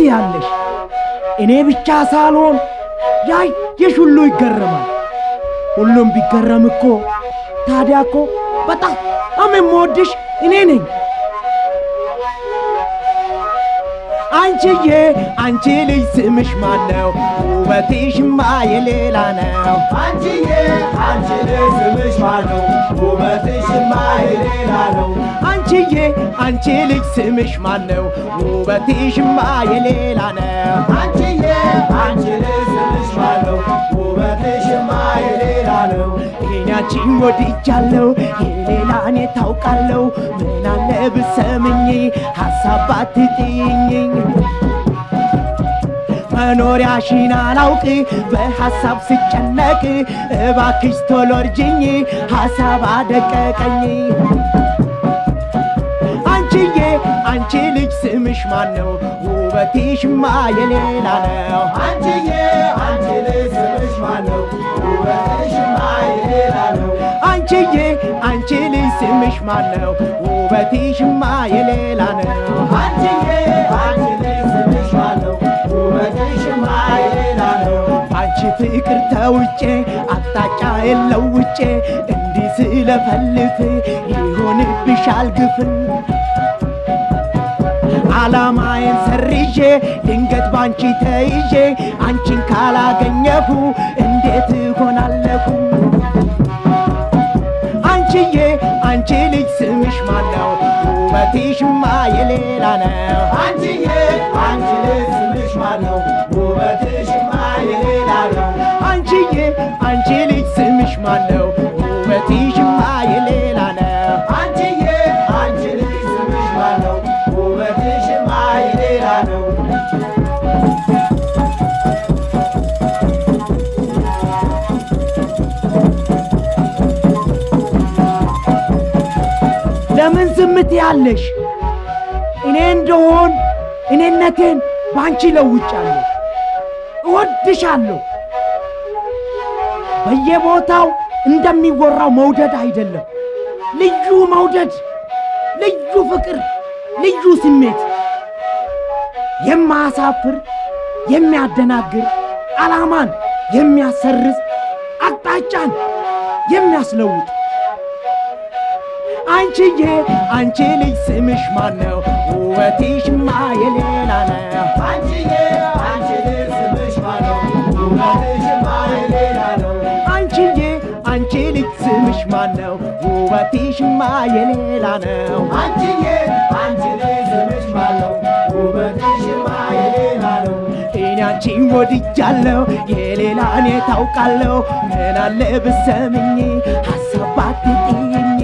ትያለሽ? እኔ ብቻ ሳልሆን ያየሽ ሁሉ ይገረማል። ሁሉም ቢገረም እኮ ታዲያ እኮ በጣም የምወድሽ እኔ ነኝ። አንቺዬ አንቺ ልጅ ስምሽ ማን ነው? ውበትሽማ የሌላ ነው። አንቺዬ አንቺ ልጅ ስምሽ ማን ነው? ውበትሽማ የሌላ ነው። አንቺዬ አንቺ ልጅ ስምሽ ማን ነው? ውበትሽማ የሌላ ነው። አንቺዬ አንቺ ልጅ ስምሽ ማን ነው? ውበትሽማ የሌላ ነው። እኔ አንቺን ወድጃለሁ የሌላ እኔ ታውቃለሁ። ምን አለ ብሰምኝ ሐሳብ ባትጥይኝ መኖሪያሽን አላውቅ በሐሳብ ስጨነቅ እባክሽ ቶሎ እርጅኝ ሐሳብ አደቀቀኝ። አንቺዬ አንቺ ልጅ ስምሽ ማን ነው? ውበትሽማ የሌላ ነው። አንቺዬ አንቺ ልጅ ስምሽ ማን ነው? ውበትሽማ የሌላ ነው። አንቺዬ አንቺ ልጅ ስምሽ ማን ነው? ውበትሽማ የሌላ ነው። አንቺዬ አንቺ ልጅ ስምሽ ማን ነው? ውበትሽማ የሌላ ነው። አንቺ ፍቅር ተውጬ አቅጣጫ የለውጬ እንዲህ ስለፈልፍ ይሆንብሻል ግፍን ዓላማዬን ሰርዤ ድንገት ባንቺ ተይዤ አንቺን ካላገኘሁ እንዴት እሆናለሁ? አንቺዬ አንቺ ልጅ ስምሽ ማን ነው? ውበትሽማ የሌላ ነው። አንቺዬ አንቺ ልጅ ስምሽ ማን ነው? ውበትሽማ የሌላ ነው። አንቺዬ አንቺ ልጅ ስምሽ ማን ነው? ውበትሽማ የሌላ ነው። አንቺዬ አንቺ ልጅ ስምሽ ማን ነው? ውበትሽማ የሌላ ነው። ለምን ዝምት ያለሽ? እኔ እንደሆን እኔነቴን ባንቺ ለውጫለሁ። እወድሻለሁ። በየቦታው እንደሚወራው መውደድ አይደለም፣ ልዩ መውደድ፣ ልዩ ፍቅር፣ ልዩ ስሜት፣ የማያሳፍር የሚያደናግር፣ ዓላማን የሚያሰርዝ፣ አቅጣጫን የሚያስለውጥ አንቺዬ አንቺ ልጅ ስምሽ ማን ነው? ውበትሽማ የሌላ ነው። አንቺዬ አንቺ ልጅ ስምሽ ማን ነው? ውበትሽማ የሌላ ነው። አንቺዬ አንቺ ልጅ ስምሽ ማን ነው? ውበትሽማ የሌላ ነው። አንቺዬ አንቺ ልጅ ስምሽ ማን ነው? ውበትሽማ የሌላ ነው። እኔ አንቺን ወድጃለሁ የሌላ እኔ ታውቃለሁ። ምን አለ ብሰምኝ ሐሳብ ባትጥይኝ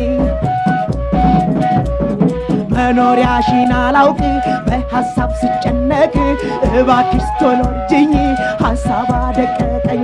መኖሪያሽን አላውቅ በሐሳብ ስጨነቅ እባክሽ ቶሎ እርጅኝ ሐሳብ አደቀቀኝ።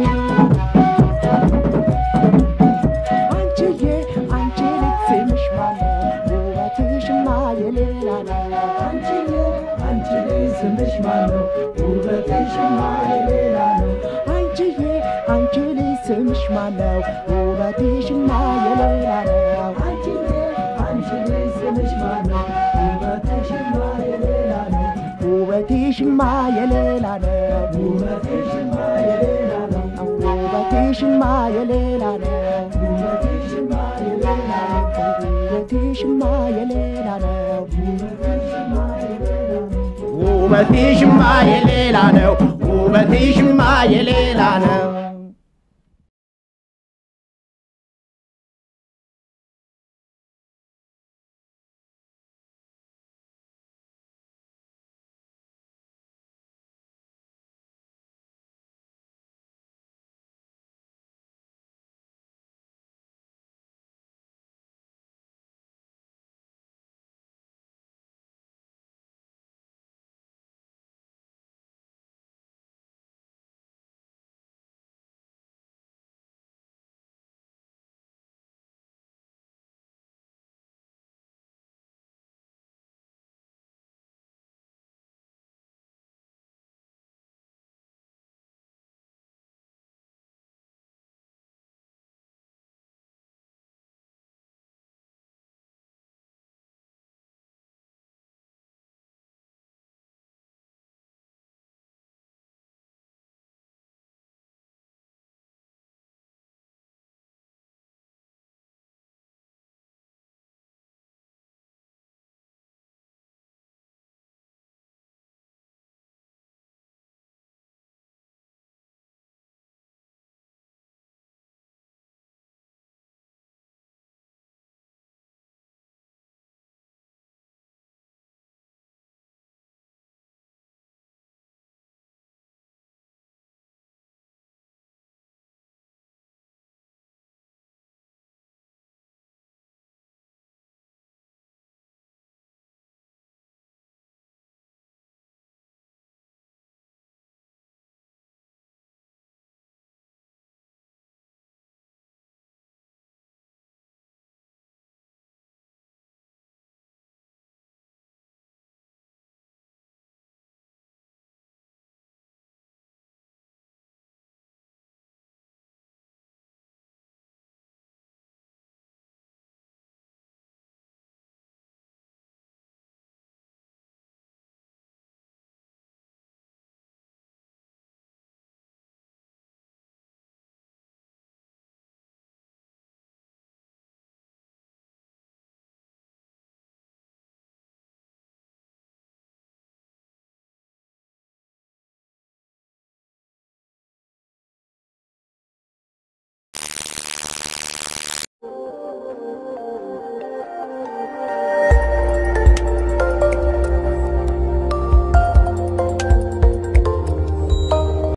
አንቺዬ አንቺ ልጅ ስምሽ ማን ነው? ውበትሽማ የሌላ ነው። አንቺዬ አንቺ ልጅ ስምሽ ማን ነው? ውበትሽማ የሌላ ነው። አንቺዬ አንቺ ልጅ ስምሽ ማን ነው? ውበትሽማ የሌላ ነው። አንቺዬ አንቺ ልጅ ስምሽ ማን ነው? ውበትሽማ የሌላ ነው። ውበትሽማ የሌላ ነው። ውበትሽማ የሌላ ነው። ውበትሽማ የሌላ ነው። ውበትሽማ የሌላ ነው። ውበትሽማ የሌላ ነው። ውበትሽማ የሌላ ነው። ውበትሽማ የሌላ ነው። ውበትሽማ የሌላ ነው።